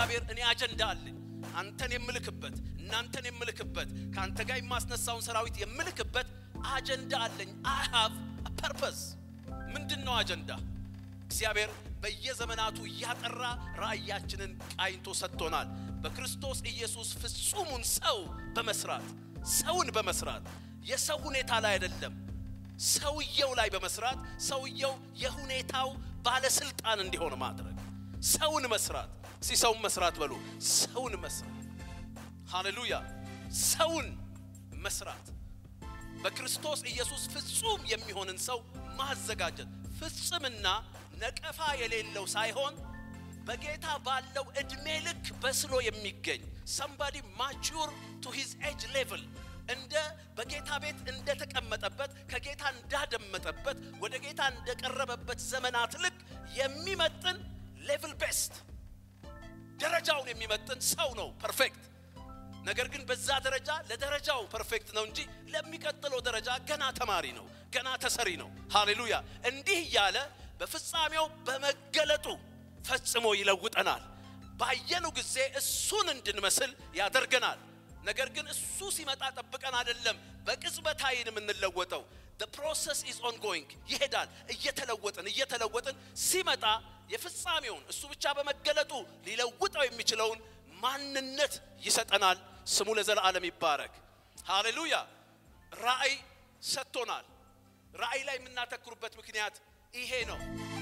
እግዚአብሔር እኔ አጀንዳ አለኝ አንተን የምልክበት እናንተን የምልክበት ከአንተ ጋር የማስነሳውን ሰራዊት የምልክበት አጀንዳ አለኝ። አይ ሃቭ ፐርፐስ። ምንድን ነው አጀንዳ? እግዚአብሔር በየዘመናቱ እያጠራ ራእያችንን ቃኝቶ ሰጥቶናል። በክርስቶስ ኢየሱስ ፍጹሙን ሰው በመስራት ሰውን በመስራት የሰው ሁኔታ ላይ አይደለም፣ ሰውየው ላይ በመስራት ሰውየው የሁኔታው ባለስልጣን እንዲሆን ማድረግ ሰውን መስራት። እስቲ ሰውን መስራት በሉ። ሰውን መስራት። ሃሌሉያ! ሰውን መስራት በክርስቶስ ኢየሱስ ፍጹም የሚሆንን ሰው ማዘጋጀት ፍጽምና ነቀፋ የሌለው ሳይሆን በጌታ ባለው እድሜ ልክ በስሎ የሚገኝ ሰምባዲ ማቹር ቱ ሂዝ ኤጅ ሌቭል እንደ በጌታ ቤት እንደተቀመጠበት ከጌታ እንዳደመጠበት ወደ ጌታ እንደቀረበበት ዘመናት ልክ የሚመጥን ሌቭል ቤስት ደረጃውን የሚመጥን ሰው ነው ፐርፌክት። ነገር ግን በዛ ደረጃ ለደረጃው ፐርፌክት ነው እንጂ ለሚቀጥለው ደረጃ ገና ተማሪ ነው፣ ገና ተሰሪ ነው። ሃሌሉያ! እንዲህ እያለ በፍጻሜው በመገለጡ ፈጽሞ ይለውጠናል። ባየኑ ጊዜ እሱን እንድንመስል ያደርገናል። ነገር ግን እሱ ሲመጣ ጠብቀን አይደለም በቅጽበት ዓይን የምንለወጠው። the process is ongoing ይሄዳል። እየተለወጥን እየተለወጥን ሲመጣ የፍጻሜውን እሱ ብቻ በመገለጡ ሊለውጠው የሚችለውን ማንነት ይሰጠናል። ስሙ ለዘላለም ይባረክ። ሃሌሉያ። ራእይ ሰጥቶናል። ራእይ ላይ የምናተኩርበት ምክንያት ይሄ ነው።